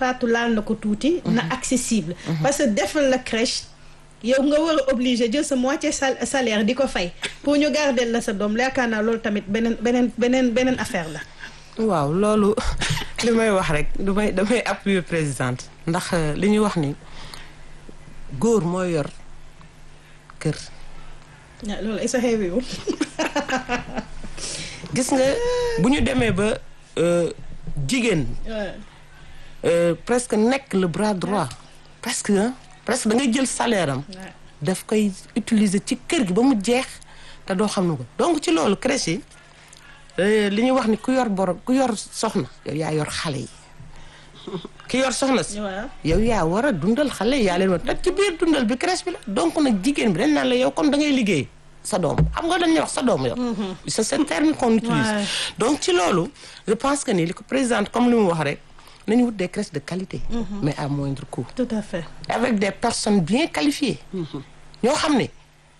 Fatou laal na ko tuuti. na accessible. parce que defal la crèche. yow nga war a obligé jël sa moitié salaire di ko fay pour ñu garder la sa doom yaakaar naa loolu tamit beneen beneen beneen beneen affaire la. waaw loolu li may wax rek damay damay appuyer présidente ndax li ñuy wax ni góor mooy yor kër. loolu ay sa xeewiwul gis nga bu ñu demee ba jigéen. presque nekk le bras droit presque presque da ngay jël salaire am. daf koy utiliser ci kër gi ba mu jeex te doo xam ne ko donc ci loolu crèche yi li ñuy wax ni ku yor borom ku yor soxna yow yaa yor xale yi ki yor soxna si. yow yaa war a dundal xale yi yaa leen war te ci biir dundal bi crèche bi la donc nag jigéen bi dañ naan la yow comme da ngay liggéey. sa doom xam nga dañuy wax sa doom yow. c'est ce terme qu'on utilise. donc ci loolu je pense que ni li ko présidente comme li mu wax rek nañu wut des crèches de qualité. mais à moindre coût. tout à fait. avec des personnes bien qualifiées. ñoo xam ne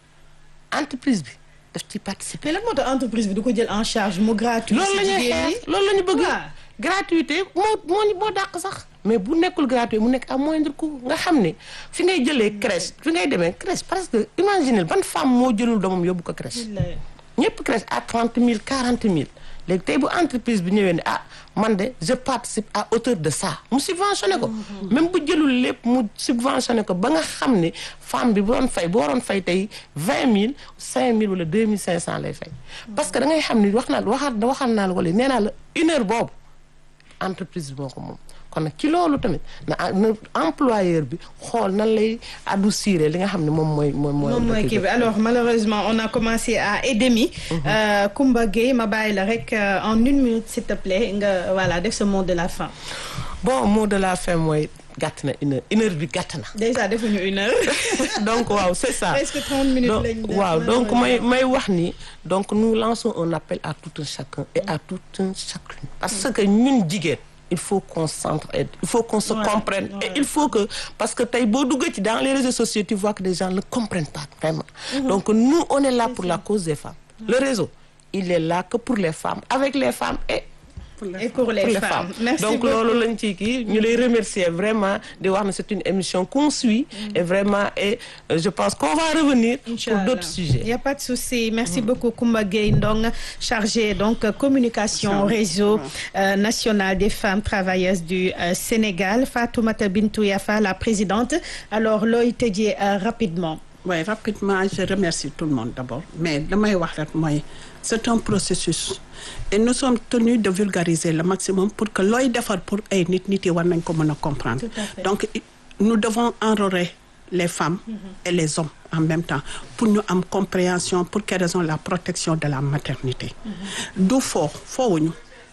entreprise bi daf ci participer. mais lan moo tax entreprise bi du ko jël en charge mu gratuit. loolu la ñuy xeex loolu la ñu bëgg. gratuité moo moo moo dàq sax. mais bu nekkul gratuit mu nekk à moindre coût nga xam ne fi ngay jëlee crèche fi ngay demee crèche parce que imaginez ban femme moo jëlul doomam yóbbu ko crèche. ñëpp crèche à trente mille quarante mille. léegi tey bu entreprise bi ñëwee ne ah man de je participe à hauteur de ça mu subventionné ko. même bu jëlul lépp mu subventionné ko ba nga xam ne femme bi bu doon fay bu waroon fay tey vingt mille cinq mille wala deux mille cinq cent lay fay. parce que da ngay xam ni wax naa waxaat waxaat naa la wala nee naa la une heure boobu entreprise bi moo ko moom. kon nag ci loolu tamit na employeur bi xool nan lay adoucir li nga xam ne moom mooy. moom mooy kii bi alors malheureusement on a commencé à et demi. Koumba Gueye ma bàyyi la rek en une minute s'il te plaît nga voilà def ce mot de la fin. bon mot de la fin mooy gàtt na une heure une heure bi gàtt na. déjà defuñu une heure. donc waaw c'est ça. presque trente minutes lañ def waaw donc may may wax ni donc nous lançons un appel à tout un chacun et à tout un chacune. parce que ñun jigéen. il faut qu'on s'entraide il faut qu'on se Ouais, comprenne ouais. et il faut que parce que tey boo duggee ci dans les réseaux sociaux tu vois que les gens ne comprennent pas vraiment donc nous on est là pour la cause des femmes le réseau il est là que pour les femmes avec les femmes et et pour les, pour les femmes. femmes Merci donc beaucoup. loolu lañ ci kii ñu lay remercier vraiment di wax ne c'est une émission qu'on suit et vraiment et euh, je pense qu'on va revenir pour Inch'Allah. d'autres Il sujets n'y a pas de souci. Merci beaucoup Koumba Gueye Ndong, chargé donc euh, communication réseau euh, national des femmes travailleuses du euh, Sénégal. Fatoumata Bintou Yafa, la présidente. Alors looy tëjee euh, rapidement. Oui, rapidement, je remercie tout le monde d'abord. Mais damay wax rek mooy c'est un processus et nous sommes tenus de vulgariser le maximum pour que looy defar pour ay nit nit yi war nañ ko mën a comprendre. Tout à fait. Donc i- nous devons enrôler les femmes et les hommes en même temps pour ñu am compréhension pour quelle raison la protection de la maternité. du foo foowuñu.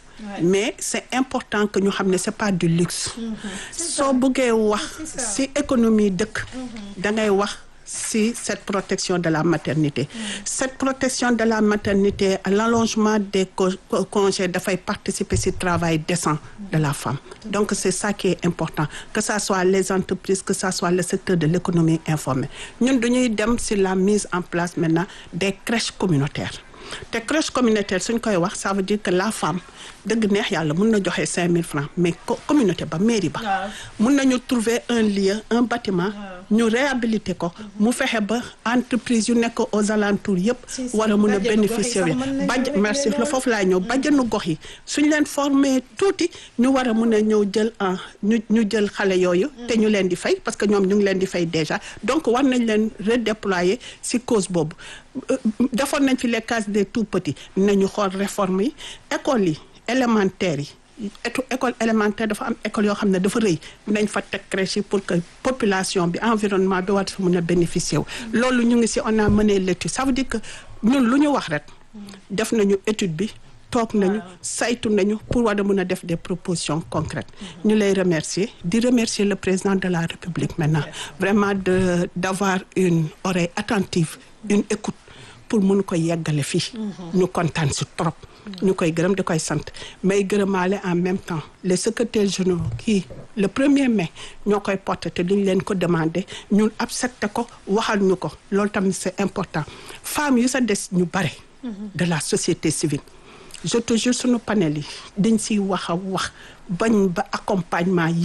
mais c'est important que ñu xam ne c'est pas du luxe. soo bëggee wax ci économie dëkk. da ngay wax ci cette protection de la maternité. cette protection de la maternité l'allongement des co- co- congés dafay participer ci travail décent de la femme. donc c'est ça qui est important que ça soit les entreprises que ça soit le secteur de l'économie informelle ñun dañuy dem ci la mise en place maintenant des crèches communautaires. te crèche communautaire suñ koy wax ça veut dire que la femme dëgg neex yàlla mun na joxe cinq mille francs mais co- communauté ba mairie ba Waaw. mun nañu trouver un lieu un bâtiment ñu réhabiliter ko mu fexe ba entreprise yu nekk aux alentours yëpp Si, si. war a mun a Bàjjenu gox yi bénéficier sax wi mën nañu bàjj régler merci la loolu. foofu laay ñëw bàjjenu gox yi suñ leen former tuuti ñu war a mun a ñëw jël en ñu ñu jël xale yooyu te ñu leen di fay parce que ñoom ñu ngi leen di fay déjà donc war nañ leen redéployer ci cause boobu Euh, defoon nañ fi les cases des tout petits nañu xool réforme yi école yi élémentaire yi étu école élémentaire dafa am école yoo xam ne dafa rëy nañ fa teg crèche yi pour que population bi environnement bi war fa mën a bénéficier wu loolu ñu ngi ci on a mené l'étude ça veut dire que ñun lu ñu wax rek def nañu étude bi toog nañu saytu nañu pour war a mën a def des propositions concrètes ñu lay remercier di remercier le président de la République maintenant vraiment de d'avoir une oreille attentive une écoute pour mun ko yeggale fii ñu kontaan si trop ñu koy gërëm di koy sant may gërëmaale en même temps les secrétaires généraux kii le premier mai ñoo koy porté te duñ leen ko demandé ñun accepté ko waxal ñu ko loolu tamit c'est important femmes yu sa des ñu bare de la société civile je te jure sunu panel yi dañ siy wax a wax bañ ba accompagnement yépp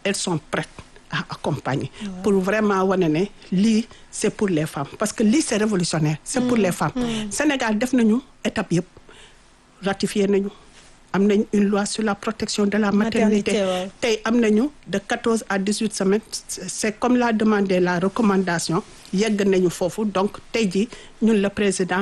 elles sont prêtes à accompagner pour vraiment wane ne lii c'est pour les femmes parce que lii c'est révolutionnaire c'est pour les femmes Sénégal def nañu étape yëpp ratifié nañu am nañ une loi sur la protection de la maternité Maternité, ouais. tey am nañu de 14 à 18 semaines c'est comme l'a demandé la recommandation yegg nañu foofu donc tey ji ñun le président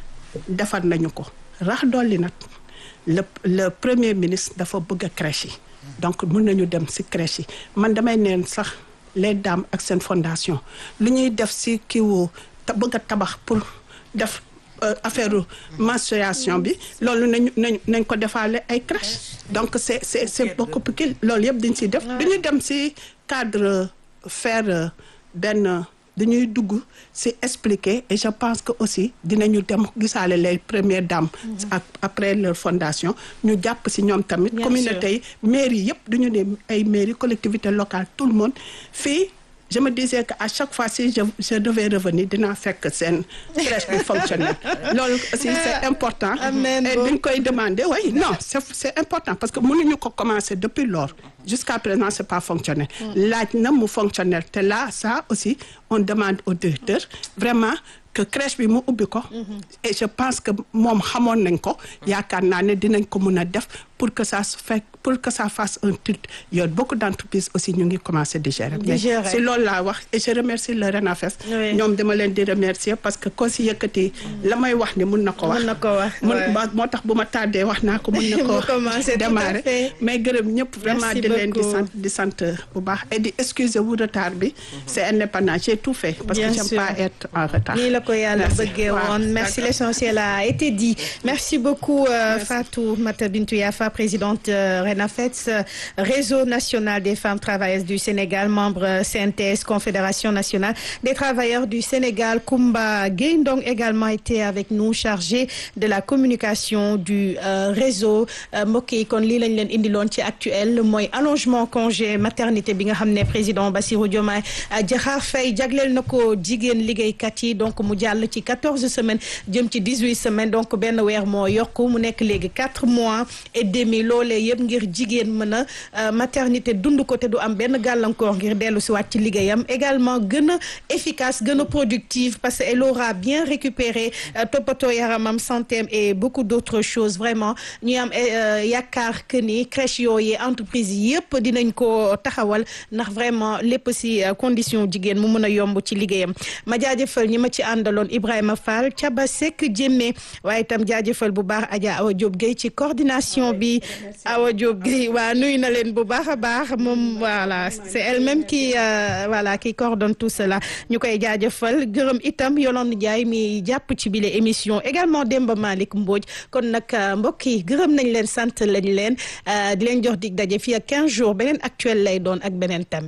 defar nañu ko rax dolli nag le le premier ministre dafa bëgg a crèche yi donc mun nañu dem ci crèche yi man damay neen sax les dames ak seen fondation lu ñuy def ci kiiwu ta bëgg a tabax pour def euh, affaire menstruation bi loolu nañu nañ nañ ko defaale ay crèche donc c'est c'est c'est beaucoup plus loolu yëpp dañ ciy def dañuy dem ci cadre faire euh, benn dañuy dugg ci expliquer et je pense que aussi dinañu dem gisaale les premières dames ak après leur fondation ñu jàpp ci ñoom tamit Bien communauté yi mairie yëpp duñu ne ay mairie collectivité locale tout le monde fii je me disais que à chaque fois si je je devais revenir dinaa fekk seen crèche bi fonctionnel loolu aussi c'est important Amen, et bon. duñ koy demander oui non c'est c'est important parce que mënuñu ko commencer depuis lors jusqu'à présent c'est pas fonctionnel laaj na mu fonctionnel te là ça aussi on demande au directeur vraiment que crèche bi mu ubbi ko et je pense que moom xamoon nañ ko yaakaar naa ne dinañ ko mun a def pour que ça se fait pour que ça fasse un titre yoon beaucoup d'entreprises aussi ñu ngi commencer di gérer Di mais gérer. si loolu laa wax et je remercie le RENAFES Oui. ñoom dama leen di remercier parce que ko si yëkkati la may wax ni mun na ko wax Mun na ko wax, mun ouais. ba- moo tax bu ma tardé wax naa ko mun na ko Mu commencé, tout à démarrer fait. mais gërëm ñëpp vraiment Merci di leen di beaucoup. sant di sant bu baax et di excuser wu retard bi c'est indépendant j'ai tout fait parce Bien que j'aime sûr. pas être en retard nii la ko yàlla Merci. bëggee Waaw, woon merci d'accord. l'essentiel a été dit merci beaucoup euh, Fatou Mata Bintou Yafa présidente euh, RENAFETS euh, réseau national des femmes travailleuses du Sénégal membre euh, CNTS confédération nationale des travailleurs du Sénégal Koumba Gueye Ndong également été avec nous chargé de la communication du euh, réseau euh, mbokk yi kon lii lañ leen indiloon ci actuel mooy allongement congé maternité bi nga xam ne président Bassirou Diomaye euh, Diakhar Faye jagleel na ko jigéen liggéeykat yi donc mu jàll ci quatorze semaines jëm ci dix-huit semaines donc benn weer moo yokku mu nekk léegi quatre mois et demi loolee yëpp ngir jigéen mën a euh, maternité dund ko te du am benn gàllankoor ngir dellu si waat ci liggéeyam également gën a efficace gën a productive parce que elle aura bien récupéré euh, toppatoo yaramam santéem et beaucoup d'autres choses vraiment ñuy am euh, yaakaar que ni crèche yooyu entreprise yëpp dinañ ko taxawal ndax vraiment lépp si euh, condition jigéen mu mën a yomb ci liggéeyam ma jaajëfal ñi ma ci àndaloon Ibrahima Fall Thiaba Seck Jémé waaye itam jaajëfal bu baax Adja Awa Diop Gueye ci coordination bi Awa Diop Gueye waa nuyu na leen bu baax a baax moom voilà c'est elle-même qui euh, voilà qui coordonne tout cela ñu koy jaajëfal gërëm itam Yolande Ndiaye mi jàpp ci bile émission également Demba Malick Mbodj kon nag euh, mbokk yi gërëm nañ leen sant lañ leen euh, di leen jox dig daje fii ak 15 jours beneen actuel lay doon ak beneen thème.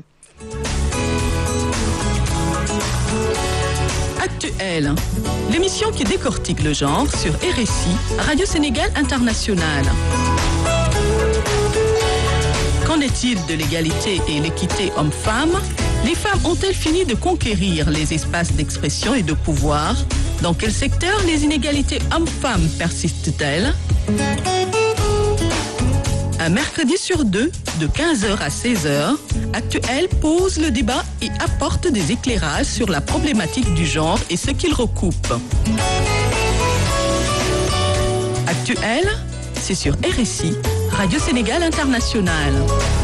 Actuel, l'émission qui décortique le genre sur RSI, Radio Sénégal International. Qu'en est-il de l'égalité et l'équité homme-femme Les femmes ont-elles fini de conquérir les espaces d'expression et de pouvoir Dans quel secteur les inégalités hommes-femmes persistent-elles Un mercredi sur deux, de 15h à 16h, Actuel pose le débat et apporte des éclairages sur la problématique du genre et ce qu'il recoupe. Actuel, c'est sur RSI, Radio Sénégal International.